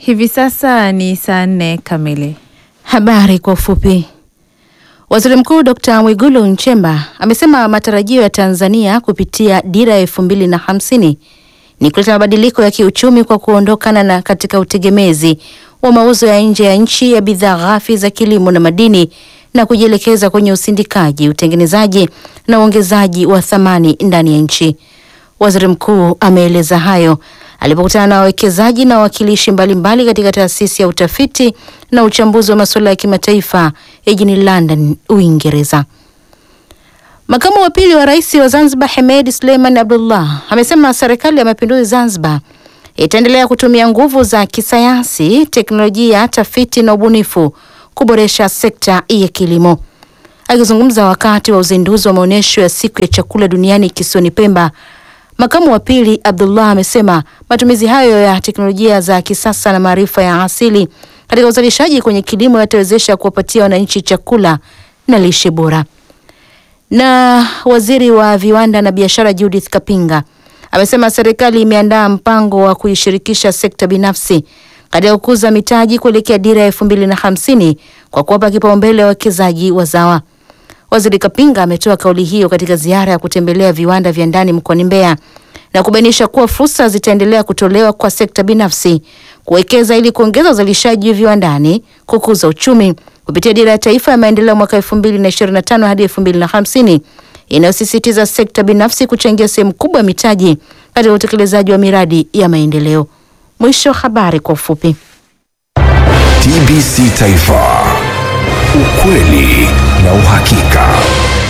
Hivi sasa ni saa nne kamili. Habari kwa ufupi. Waziri Mkuu Dr. Mwigulu Nchemba amesema matarajio ya Tanzania kupitia dira ya elfu mbili na hamsini ni kuleta mabadiliko ya kiuchumi kwa kuondokana na katika utegemezi wa mauzo ya nje ya nchi ya bidhaa ghafi za kilimo na madini na kujielekeza kwenye usindikaji, utengenezaji na uongezaji wa thamani ndani ya nchi. Waziri Mkuu ameeleza hayo alipokutana na wawekezaji na wawakilishi mbalimbali katika taasisi ya utafiti na uchambuzi wa masuala ya kimataifa jijini London, Uingereza. Makamu wa pili wa rais wa Zanzibar Hemed Suleiman Abdullah amesema serikali ya mapinduzi Zanzibar itaendelea kutumia nguvu za kisayansi, teknolojia, tafiti na ubunifu kuboresha sekta ya kilimo. Akizungumza wakati wa uzinduzi wa maonyesho ya siku ya chakula duniani kisiwani Pemba, makamu wa pili Abdullah amesema matumizi hayo ya teknolojia za kisasa na maarifa ya asili katika uzalishaji kwenye kilimo yatawezesha kuwapatia wananchi chakula na lishe bora. Na waziri wa viwanda na biashara Judith Kapinga amesema serikali imeandaa mpango wa kuishirikisha sekta binafsi katika kukuza mitaji kuelekea dira ya elfu mbili na hamsini kwa kuwapa kipaumbele wawekezaji wazawa. Waziri Kapinga ametoa kauli hiyo katika ziara ya kutembelea viwanda vya ndani mkoani Mbeya na kubainisha kuwa fursa zitaendelea kutolewa kwa sekta binafsi kuwekeza ili kuongeza uzalishaji viwandani, kukuza uchumi kupitia dira ya taifa ya maendeleo mwaka 2025 hadi 2050 inayosisitiza sekta binafsi kuchangia sehemu kubwa ya mitaji katika utekelezaji wa miradi ya maendeleo. Mwisho habari kwa ufupi. TBC Taifa, ukweli na uhakika.